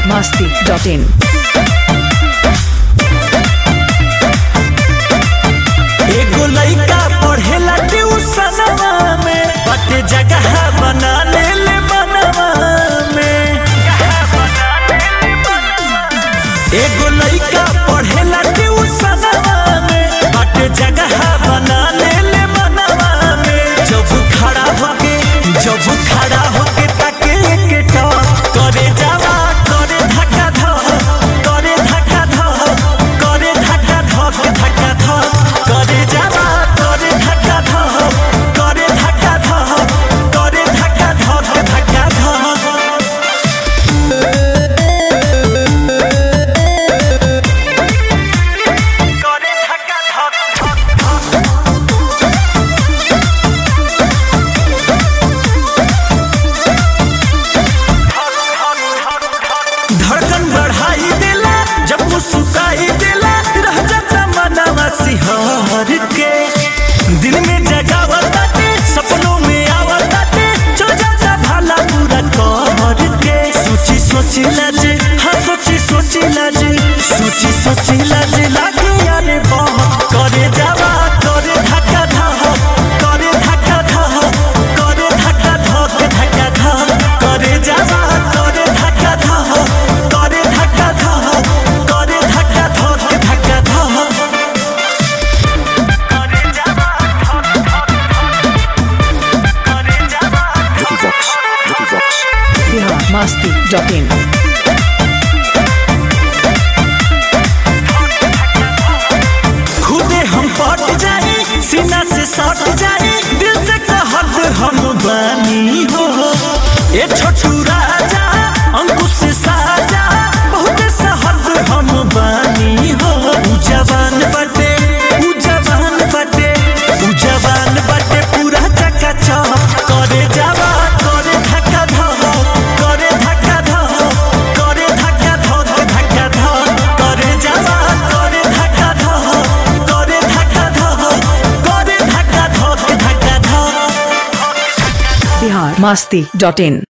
masti.in. एगो लइका पढ़ेला ट्यूशनवा में बटे जगह बना ले ले मनवा में एगो लइका पढ़ेला ट्यूशनवा में बटे जगह बना ले ले मनवा में जब खड़ा होके जब खड़ा होके ताके के टॉप करे जावा करे धक्का धक करे धक्का धक करे धक्का धक धक्का धक करे जावा करे धक्का धक करे धक्का धक करे धक्का धक धक्का धक करे धक्का धक धड़कन बढ़ाई देला जब मुस्कुराई देला रह जाता मनवा सिहर के दिल में जगावताते सपनों में आवताते जो जाता भाला पूरा कर के सोची सोची लाज हाँ सोची सोची लाज सोची सोची लाज लागे यारे बहुत करे जावा करे धक्का धक करे धक्का धक करे धक्का धक धक्का धक करे जावा करे धक्का धक करे धक्का धक करे धक्का धक धक्का धक करे जावा करे जावा Vicky Vox, Vicky Vox. Bihar masti.in. खुदे हम पट जाए सीना से सट जाए दिल से कहत हम बानी हो ए छोटू राजा अंकुश से साजा बहुत सहद हम बानी हो उ जवान बटे उ जवान बटे उ जवान बटे पूरा चकाचक करे जावा करे धक्का धक करे धक्का धक करे धक्का धक धक्का धक करे जावा करे धक्का धक करे धक्का धक करे धक्का धक धक्का धक Bihar masti.in.